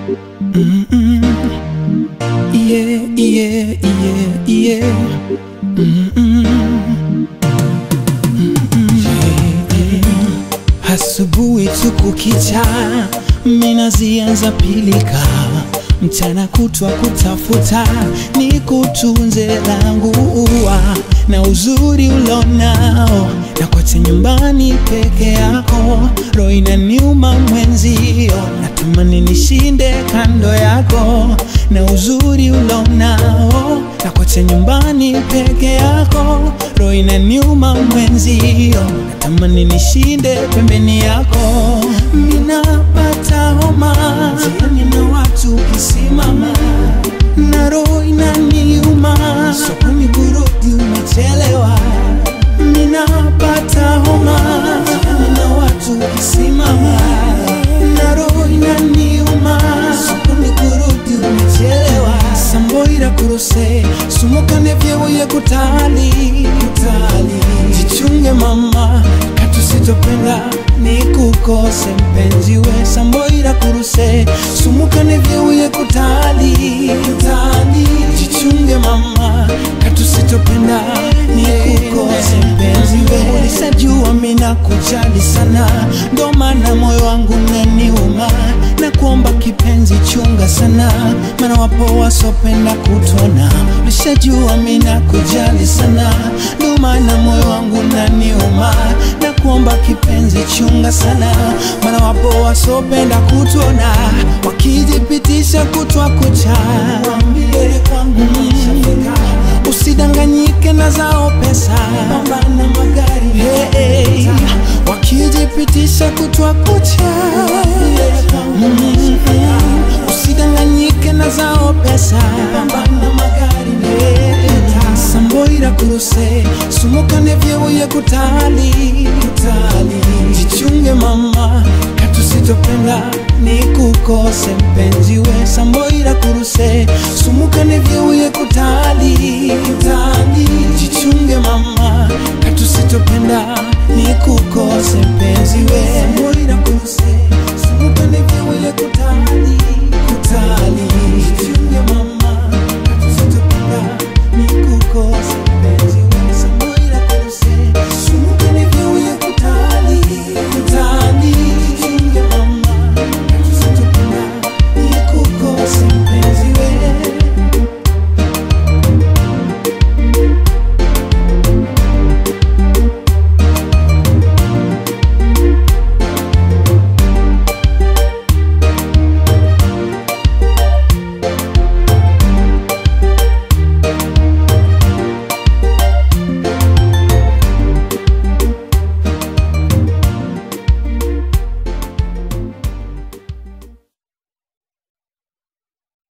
Mm-mm. Yeah, yeah, yeah, yeah. Mm-mm. Mm-mm. Asubuhi tu kukicha, mina zianza pilika, mchana kutwa kutafuta, ni kutunze langu ua na uzuri ulonao, na kote nyumbani peke yako, roho inaniuma mwenzio, natamani nishinde kando yako, na uzuri ulonao, na kote nyumbani peke yako, roho inaniuma mwenzio, natamani nishinde pembeni yako, minapata homa jiani na watu ukisimama na roho inaniuma, sokoni burudi umechelewa, ninapata homa jiani na watu ukisimama na roho inaniuma, sokoni burudi umechelewa, samboira kuruse sumukane vyebuye kutali kutali, jichunge mama katusitopenda nikukose mpenzi we samboira kuruse sumukane vyebuye kutali kutali, jichunge mama katusitopenda nikukose mpenzi we ulisajua mina kujali sana ndo maana moyo wangu naniuma na kuomba kipenzi chunga sana maana wapo wasopenda kutona ulishajua mina kujali sana ndo maana moyo wangu naniuma na kuomba kipenzi chunga sana maana wapo wasopenda kutona wakijipitisha kutwa kucha Waambie kwangu nishafika. usidanganyike na zao pesa pambana magari hey, hey. wakijipitisha kutwa kucha Mm, usidanganyike na zao pesa pambana magari hey. samboira kuruse sumukane vyebuye kutali kutali jichunge mama katusitopenda nikukose mpenzi we samboira kuruse sumukane vyebuye kutali kutali jichunge mama katusitopenda nikukose mpenzi we samboira kuruse sumukane vyebuye kutali